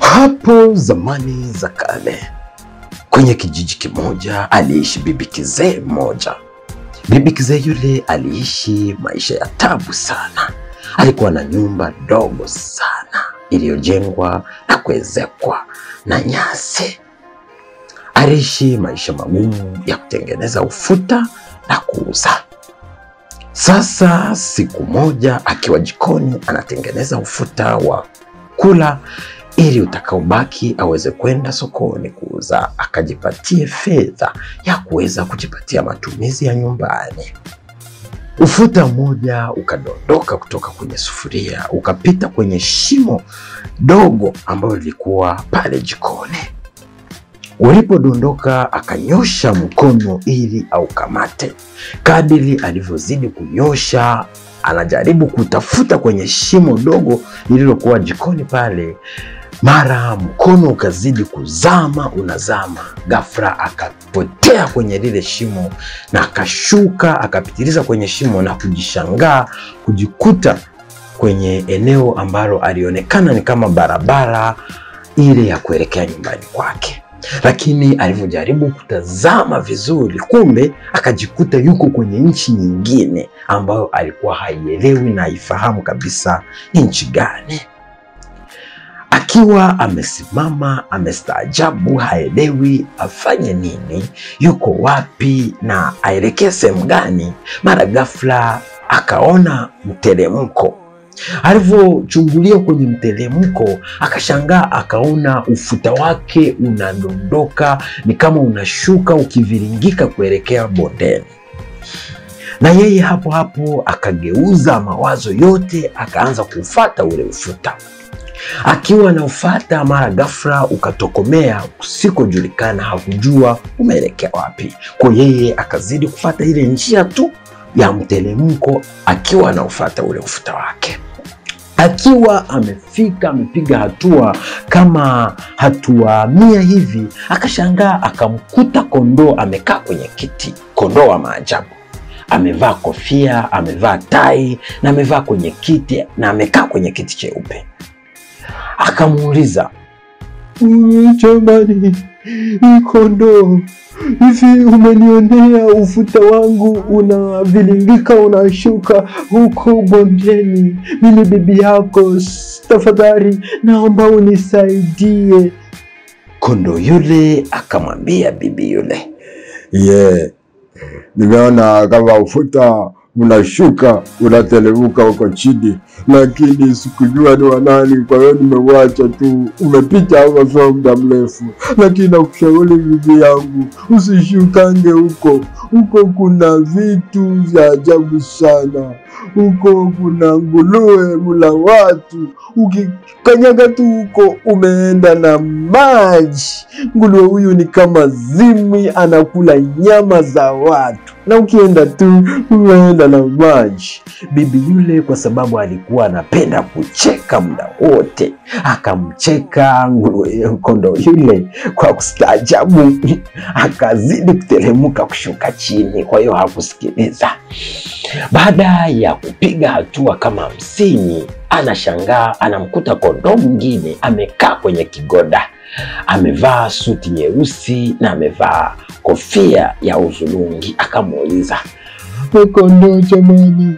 Hapo zamani za kale, kwenye kijiji kimoja aliishi bibi kizee mmoja. Bibi kizee yule aliishi maisha ya tabu sana. Alikuwa na nyumba ndogo sana iliyojengwa na kuezekwa na nyasi. Aliishi maisha magumu ya kutengeneza ufuta na kuuza. Sasa siku moja akiwa jikoni anatengeneza ufuta wa kula ili utakaobaki aweze kwenda sokoni kuuza akajipatie fedha ya kuweza kujipatia matumizi ya nyumbani. Ufuta mmoja ukadondoka kutoka kwenye sufuria ukapita kwenye shimo dogo ambalo lilikuwa pale jikoni. Ulipodondoka akanyosha mkono ili aukamate. Kadiri alivyozidi kunyosha, anajaribu kutafuta kwenye shimo dogo lililokuwa jikoni pale, mara mkono ukazidi kuzama, unazama. Ghafla akapotea kwenye lile shimo na akashuka, akapitiliza kwenye shimo na kujishangaa kujikuta kwenye eneo ambalo alionekana ni kama barabara ile ya kuelekea nyumbani kwake lakini alivyojaribu kutazama vizuri, kumbe akajikuta yuko kwenye nchi nyingine ambayo alikuwa haielewi na haifahamu kabisa ni nchi gani. Akiwa amesimama amestaajabu, haelewi afanye nini, yuko wapi na aelekee sehemu gani. Mara ghafla akaona mteremko alivyochungulia kwenye mteremko akashangaa, akaona ufuta wake unadondoka, ni kama unashuka ukiviringika kuelekea bondeni. Na yeye hapo hapo akageuza mawazo yote, akaanza kufata ule ufuta. Akiwa anaufata, mara ghafla ukatokomea kusikojulikana, hakujua umeelekea wapi. Kwa yeye akazidi kufata ile njia tu ya mteremko, akiwa anaufata ule ufuta wake akiwa amefika amepiga hatua kama hatua mia hivi, akashangaa akamkuta kondoo amekaa kwenye kiti, kondoo wa maajabu. Amevaa kofia, amevaa tai na amevaa kwenye kiti na amekaa kwenye kiti cheupe. Akamuuliza, Jamani, hii kondoo hivi, umenionea ufuta wangu unavilingika unashuka huko bondeni. Mimi bibi yako, s- tafadhali naomba unisaidie. kondoo yule akamwambia bibi yule, Ye, nimeona kama ufuta unashuka unatelemuka huko chini, lakini sikujua ni wanani, kwa hiyo nimeuacha tu. Umepita hapa sio muda mrefu, lakini nakushauri bibi yangu, usishukange huko. Huko kuna vitu vya ajabu sana. Huko kuna nguruwe mula watu, ukikanyaga tu huko umeenda na maji. Nguruwe huyu ni kama zimwi, anakula nyama za watu, na ukienda tu umeenda na maji. bibi yule kwa sababu alikuwa anapenda kucheka muda wote, akamcheka nguruwe kondoo yule kwa kustaajabu, akazidi kuteremka kushuka chini. Kwa hiyo hakusikiliza. Baada ya kupiga hatua kama hamsini, anashangaa anamkuta kondoo mwingine amekaa kwenye kigoda, amevaa suti nyeusi na amevaa kofia ya uzulungi. Akamuuliza, Kondoo jamani,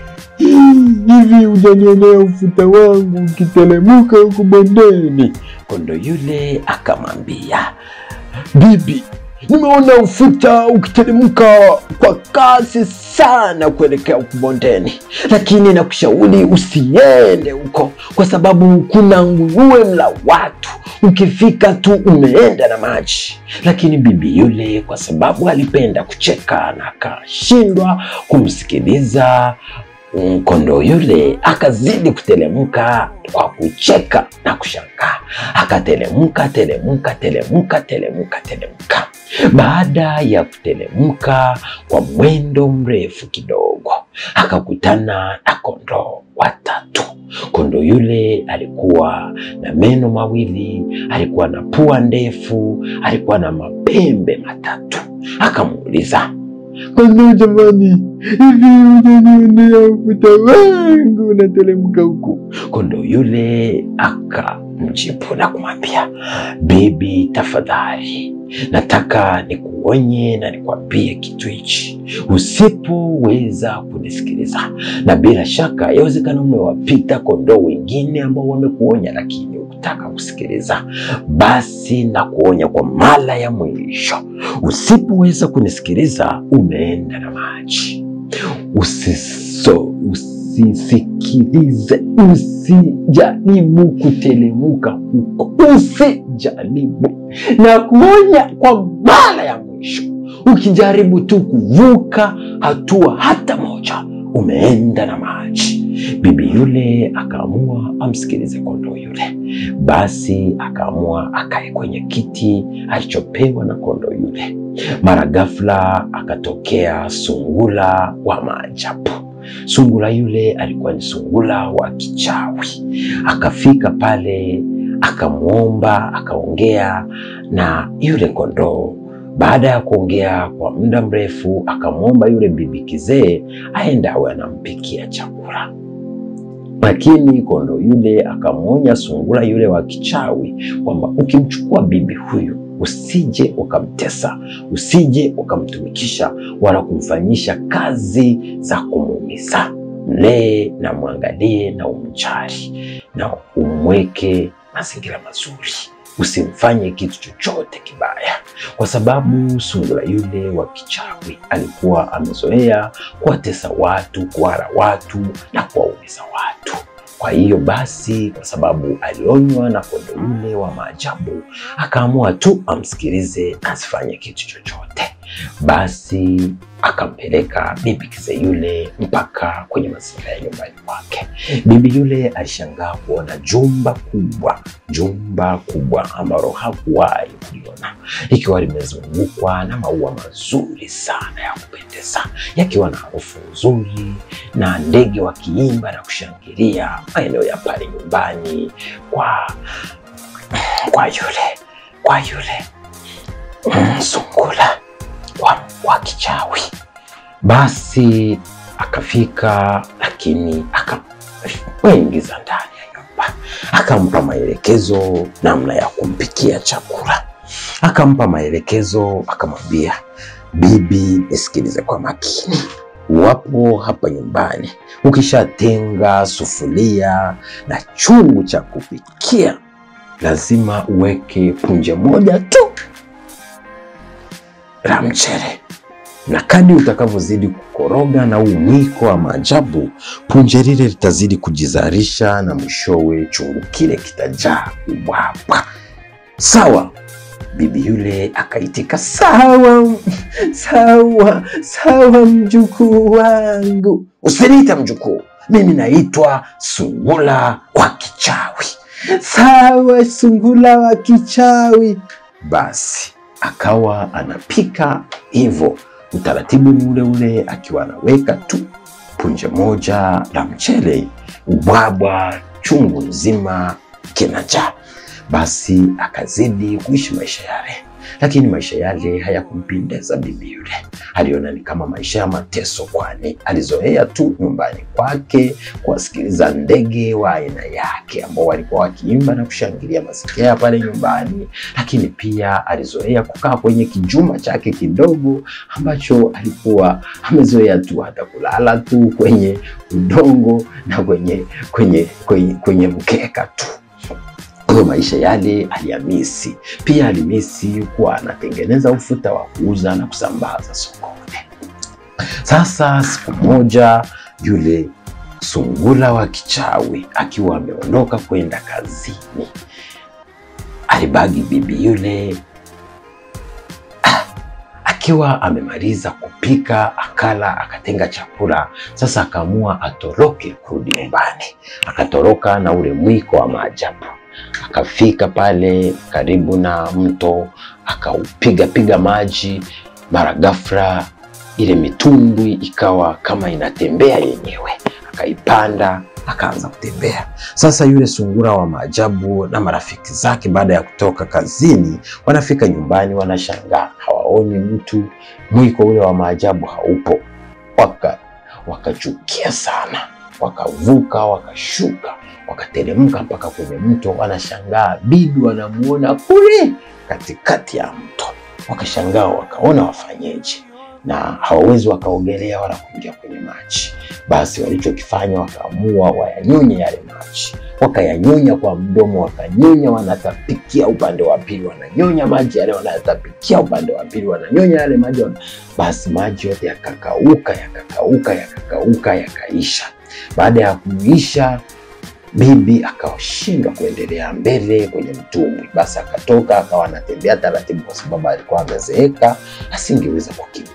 hivi hujanionea ufuta wangu ukitelemuka huku bondeni? Kondo yule akamwambia, Bibi, nimeona ufuta ukiteremka kwa kasi sana kuelekea huku bondeni, lakini nakushauri usiende huko, kwa sababu kuna nguruwe mla watu. Ukifika tu umeenda na maji. Lakini bibi yule kwa sababu alipenda kucheka na akashindwa kumsikiliza mm, kondoo yule, akazidi kutelemka kwa kucheka na kushangaa, akatelemka telemka telemka telemka telemka. Baada ya kutelemka kwa mwendo mrefu kidogo, akakutana na kondoo watatu. Kondoo yule alikuwa na meno mawili, alikuwa na pua ndefu, alikuwa na mapembe matatu. Akamuuliza, Kondoo jamani, hivi hujanionea ufuta wangu unatelemka huku? kondoo yule aka akamjibu na kumwambia, bibi, tafadhali nataka nikuonye na nikwambie kitu hichi, usipoweza kunisikiliza, na bila shaka yawezekana umewapita kondoo wengine ambao wamekuonya, lakini hukutaka kusikiliza, basi na kuonya kwa mara ya mwisho, usipoweza kunisikiliza, umeenda na maji. Usiso, usisikilize, usijaribu kutelemuka huko, usijaribu na kuonya kwa mara ya mwisho. Ukijaribu tu kuvuka hatua hata moja, umeenda na maji. Bibi yule akaamua amsikilize kondoo yule, basi akaamua akae kwenye kiti alichopewa na kondoo yule. Mara ghafla akatokea sungula wa maajabu. Sungula yule alikuwa ni sungula wa kichawi. Akafika pale akamwomba, akaongea na yule kondoo. Baada ya kuongea kwa muda mrefu, akamwomba yule bibi kizee aende awe anampikia chakula, lakini kondoo yule akamwonya sungula yule wa kichawi kwamba ukimchukua bibi huyu usije ukamtesa, usije ukamtumikisha wala kumfanyisha kazi za kumuumiza. Mlee na mwangalie na umjali na umweke mazingira mazuri, usimfanye kitu chochote kibaya, kwa sababu sungura yule wa kichawi alikuwa amezoea kuwatesa watu, kuwala watu na kuwaumiza watu. Kwa hiyo basi, kwa sababu alionywa na kondoo yule wa maajabu, akaamua tu amsikilize, asifanye kitu chochote. Basi akampeleka bibi kizee yule mpaka kwenye mazingira ya nyumbani kwake. Bibi yule alishangaa kuona jumba kubwa, jumba kubwa ambalo hakuwahi kuliona, ikiwa limezungukwa na maua mazuri sana ya kupendeza, yakiwa na harufu nzuri na ndege wakiimba na kushangilia maeneo ya pale nyumbani kwa kwa yule kwa yule mm, sungula wa, wa kichawi. Basi akafika, lakini akawaingiza ndani ya nyumba, akampa maelekezo namna ya kumpikia chakula, akampa maelekezo, akamwambia bibi, nisikilize kwa makini wapo hapa nyumbani, ukishatenga sufuria na chungu cha kupikia, lazima uweke punje moja tu la mchele, na kadri utakavyozidi kukoroga na huu mwiko wa maajabu, punje lile litazidi kujizarisha na mwishowe chungu kile kitajaa ubwabwa. Sawa? Bibi yule akaitika, sawa sawa sawa, mjukuu wangu. Usiniite mjukuu, mimi naitwa sungula wa kichawi. Sawa, sungula wa kichawi. Basi akawa anapika hivyo, utaratibu ni ule ule, akiwa anaweka tu punje moja la mchele, ubwabwa chungu nzima kinajaa. Basi akazidi kuishi maisha yale, lakini maisha yale hayakumpendeza bibi yule. Aliona ni kama maisha ya mateso, kwani alizoea tu nyumbani kwake kuwasikiliza ndege wa aina yake ambao walikuwa wakiimba na kushangilia mazingira pale nyumbani, lakini pia alizoea kukaa kwenye kijumba chake kidogo ambacho alikuwa amezoea tu hata kulala tu kwenye udongo na kwenye, kwenye, kwenye, kwenye mkeka tu kwa maisha yale aliamisi. Pia alimisi kuwa anatengeneza ufuta wa kuuza na kusambaza sokoni. Sasa siku moja, yule sungula wa kichawi akiwa ameondoka kwenda kazini, alibagi bibi yule ah, akiwa amemaliza kupika, akala, akatenga chakula. Sasa akaamua atoroke kurudi nyumbani, akatoroka na ule mwiko wa maajabu akafika pale karibu na mto akaupiga piga maji. Mara ghafla ile mitumbwi ikawa kama inatembea yenyewe, akaipanda akaanza kutembea. Sasa yule sungura wa maajabu na marafiki zake, baada ya kutoka kazini, wanafika nyumbani, wanashangaa hawaoni mtu, mwiko ule wa maajabu haupo. Waka wakachukia sana, wakavuka wakashuka wakateremka mpaka kwenye mto, wanashangaa bibi wanamuona kule katikati ya mto, wakashangaa wakaona wafanyeje, na hawawezi wakaogelea wala kuingia kwenye maji. Basi walichokifanya wakaamua wayanyonye yale maji, wakayanyonya kwa mdomo, wakanyonya, wanatapikia upande wa pili, wananyonya maji yale, wanatapikia upande wa pili, wananyonya yale maji wana... basi maji yote yakakauka, yakakauka, yakakauka, yakaisha. Baada ya kuisha bibi akashindwa kuendelea mbele kwenye mtumbwi, basi akatoka akawa anatembea taratibu, kwa sababu alikuwa amezeeka, asingeweza kukimbia.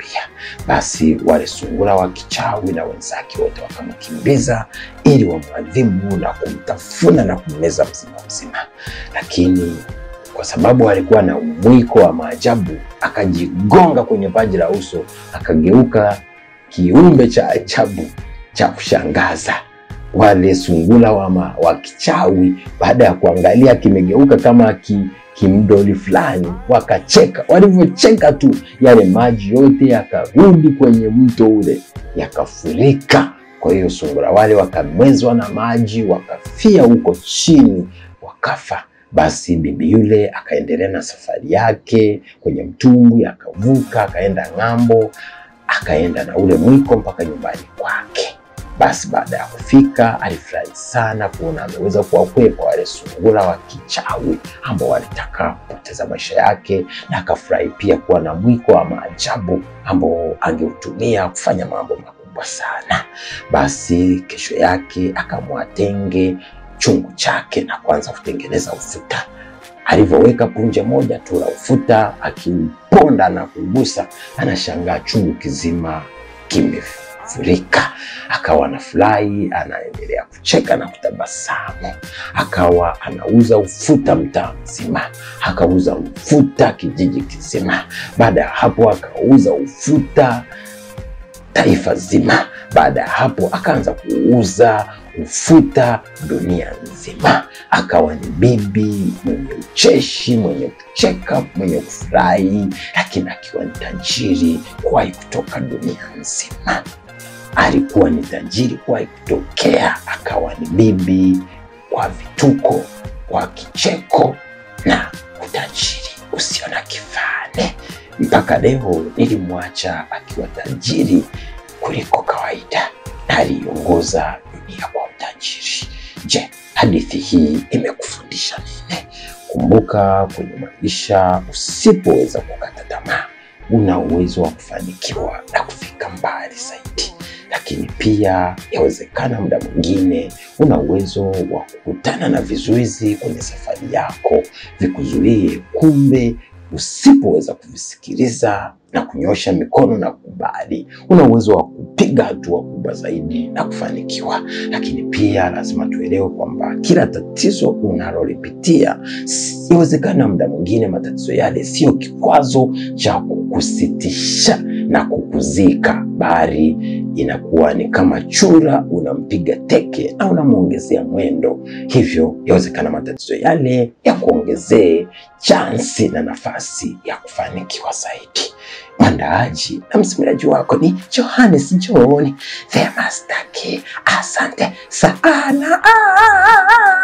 Basi wale sungura wa kichawi na wenzake wote wakamkimbiza ili wamwadhimu na kumtafuna na kummeza mzima mzima, lakini kwa sababu alikuwa na mwiko wa maajabu, akajigonga kwenye paji la uso, akageuka kiumbe cha ajabu cha kushangaza wale sungura wa, ma, wa kichawi baada ya kuangalia kimegeuka kama ki, kimdoli fulani, wakacheka. Walivyocheka tu, yale maji yote yakarudi kwenye mto ule, yakafurika. Kwa hiyo sungura wale wakamezwa na maji, wakafia huko chini, wakafa. Basi bibi yule akaendelea na safari yake kwenye mtumbwi, akavuka, akaenda ng'ambo, akaenda na ule mwiko mpaka nyumbani kwake. Basi baada ya kufika alifurahi sana kuona ameweza kuwakwepa wale sungura wa kichawi ambao walitaka kupoteza maisha yake, na akafurahi pia kuwa na mwiko wa maajabu ambao angeutumia kufanya mambo makubwa sana. Basi kesho yake akamwatenge chungu chake na kuanza kutengeneza ufuta. Alivyoweka punje moja tu la ufuta, akiuponda na kugusa, anashangaa chungu kizima kime furika akawa anafurahi, anaendelea kucheka na kutabasamu. Akawa anauza ufuta mtaa mzima, akauza ufuta kijiji kizima. Baada ya hapo, akauza ufuta taifa zima. Baada ya hapo, akaanza kuuza ufuta dunia nzima. Akawa ni bibi mwenye ucheshi, mwenye kucheka, mwenye kufurahi, lakini akiwa ni tajiri kuwahi kutoka dunia nzima alikuwa ni tajiri kuwahi kutokea, akawa ni bibi kwa vituko, kwa kicheko na utajiri usio na kifane. Mpaka leo nilimwacha akiwa tajiri kuliko kawaida, na aliongoza dunia kwa utajiri. Je, hadithi hii imekufundisha nini? Kumbuka, kwenye maisha usipoweza kukata tamaa, una uwezo wa kufanikiwa na kufika mbali zaidi lakini pia yawezekana muda mwingine una uwezo wa kukutana na vizuizi kwenye safari yako vikuzuie. Kumbe usipoweza kuvisikiliza na kunyosha mikono na kukubali, una uwezo wa kupiga hatua kubwa zaidi na kufanikiwa. Lakini pia lazima tuelewe kwamba kila tatizo unalolipitia, iwezekana muda mwingine matatizo yale siyo kikwazo cha kukusitisha na kukuzika, bali inakuwa ni kama chura unampiga teke na unamwongezea mwendo. Hivyo yawezekana matatizo yale ya kuongezee chansi na nafasi ya kufanikiwa zaidi. Mwandaaji na msimuliaji wako ni Johannes John the Master K. Asante sana.